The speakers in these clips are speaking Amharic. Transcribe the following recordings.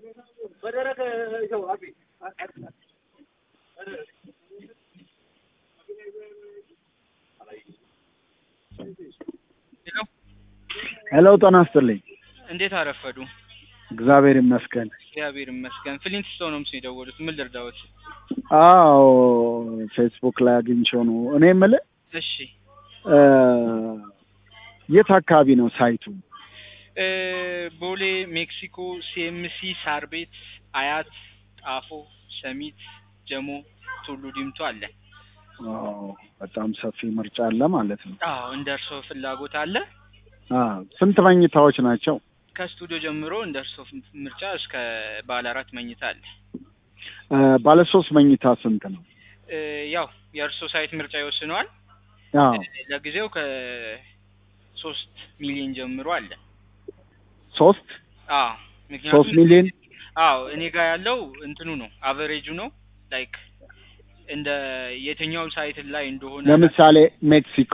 ሄሎ ጤና ይስጥልኝ። እንዴት አረፈዱ? እግዚአብሔር ይመስገን። እግዚአብሔር ይመስገን። ፍሊንት ስቶን ነው የደወሉት። ምን ልርዳዎት? አዎ ፌስቡክ ላይ አግኝቼው ነው። እኔ የምልህ እሺ እ የት አካባቢ ነው ሳይቱ? እ ቦሌ፣ ሜክሲኮ፣ ሲኤምሲ፣ ሳር ቤት፣ አያት፣ ጣፎ፣ ሰሚት፣ ጀሞ፣ ቱሉ ዲምቱ አለ። አዎ በጣም ሰፊ ምርጫ አለ ማለት ነው። አዎ እንደ እርስዎ ፍላጎት አለ። አዎ ስንት መኝታዎች ናቸው? ከስቱዲዮ ጀምሮ እንደ እርስዎ ምርጫ እስከ ባለ አራት መኝታ አለ። እ ባለ ሶስት መኝታ ስንት ነው? እ ያው የእርስዎ ሳይት ምርጫ ይወስነዋል። አዎ ለጊዜው ከሶስት ሚሊዮን ጀምሮ አለ። ሶስት አዎ ሶስት ምክንያቱም ሚሊዮን አዎ እኔ ጋር ያለው እንትኑ ነው አቨሬጁ ነው ላይክ እንደ የትኛው ሳይት ላይ እንደሆነ ለምሳሌ ሜክሲኮ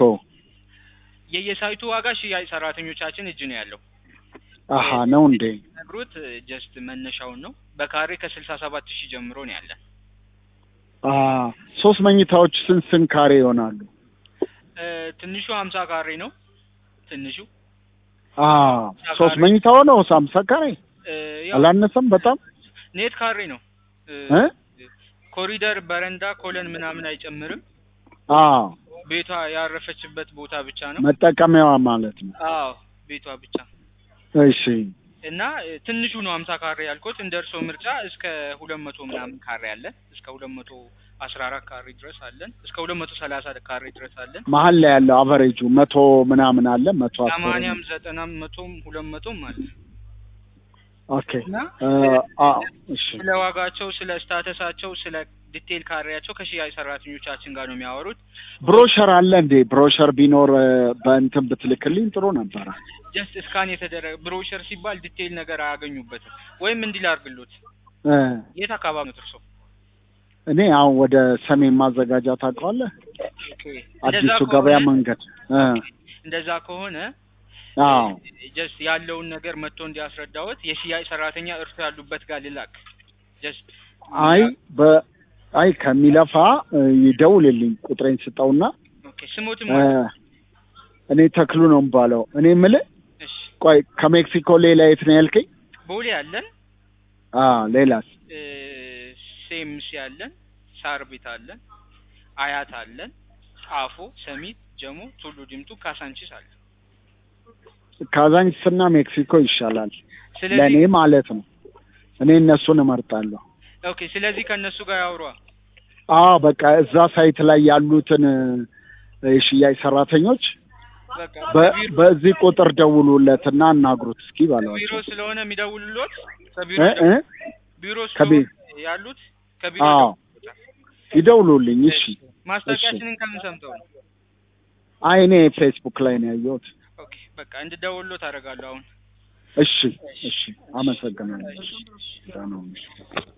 የየሳይቱ ዋጋ ሽያጭ ሰራተኞቻችን እጅ ነው ያለው። አሀ ነው እንዴ? ነግሩት ጀስት መነሻውን ነው በካሬ ከስልሳ ሰባት ሺህ ጀምሮ ነው ያለን። አ ሶስት መኝታዎች ስንት ስንት ካሬ ይሆናሉ? እ ትንሹ ሀምሳ ካሬ ነው ትንሹ አ ሶስት መኝታው ነው ሃምሳ ካሬ እ ያው አላነሰም በጣም ኔት ካሬ ነው እ እ ኮሪደር በረንዳ ኮለን ምናምን አይጨምርም። አ ቤቷ ያረፈችበት ቦታ ብቻ ነው። መጠቀሚያዋ ማለት ነው። አዎ ቤቷ ብቻ እሺ እና እ ትንሹ ነው ሀምሳ ካሬ ያልኩት። እንደ እርስዎ ምርጫ እስከ ሁለት መቶ ምናምን ካሬ አለን። እስከ ሁለት መቶ አስራ አራት ካሬ ድረስ አለን። እስከ ሁለት መቶ ሰላሳ ካሬ ድረስ አለን። መሀል ላይ ያለው አቨሬጁ መቶ ምናምን አለ መቶ አስር ሰማንያም ዘጠናም መቶም ሁለት መቶም አለ ኦኬ እና እ አ እሺ ስለ ዋጋቸው፣ ስለ ስታተሳቸው፣ ስለ ዲቴል ካሬያቸው ከሽያጭ ሰራተኞቻችን ጋር ነው የሚያወሩት። ብሮሸር አለ እንዴ? ብሮሸር ቢኖር እ በእንትን ብትልክልኝ ጥሩ ነበረ። ጀስት እስካን የተደረገ ብሮሸር ሲባል ዲቴይል ነገር አያገኙበትም። ወይም እንዲህ ላድርግሎት፣ እ የት አካባቢ ነው እርሶ? እኔ አሁን ወደ ሰሜን ማዘጋጃ ታውቀዋለህ? ኦኬ አዲሱ እንደዛ ገበያ ከሆነ መንገድ እ እንደዛ ከሆነ አዎ ጀስት ያለውን ነገር መጥቶ እንዲያስረዳዎት የሽያጭ ሰራተኛ እርሶ ያሉበት ጋር ልላክ። ጀስት አይ በ አይ ከሚለፋ እ ይደውልልኝ ቁጥሬን ስጠውና ኦኬ ስሞትም እ አለ። እኔ ተክሉ ነው የምባለው። እኔ የምልህ እሺ ቆይ ከሜክሲኮ ሌላ የት ነው ያልከኝ? ቦሌ አለን፣ አ ሌላስ? እ ሴምሲ አለን፣ ሳር ቤት አለን፣ አያት አለን፣ ጣፎ፣ ሰሚት፣ ጀሞ፣ ቱሉ ዲምቱ፣ ካሳንቺስ አለ። ካዛንችስና ሜክሲኮ ይሻላል ስለዚህ ለእኔ ማለት ነው። እኔ እነሱን እመርጣለሁ። ኦኬ ስለዚህ ከእነሱ ጋር ያውሯ። አዎ በቃ እዛ ሳይት ላይ ያሉትን እ የሽያጭ ሰራተኞች በቃ በ- ቢሮ በዚህ ቁጥር ደውሉለትና አናግሩት እስኪ ቢሮ በሏቸው። ስለሆነ የሚደውሉሎት ከቢሮ እ እ ቢሮ ከቢ- ስለሆነ ያሉት ከቢሮ አዎ ይደውሉሎታል። ይደውሉልኝ። እሺ ማስታወቂያችንን ከምን ሰምተው ነው? አይ እኔ ፌስቡክ ላይ ነው ያየሁት። ኦኬ በቃ እንድደውሉሎት አደርጋለሁ አሁን። እሺ እሺ አመሰግናለሁ። ደህና ሁኑ።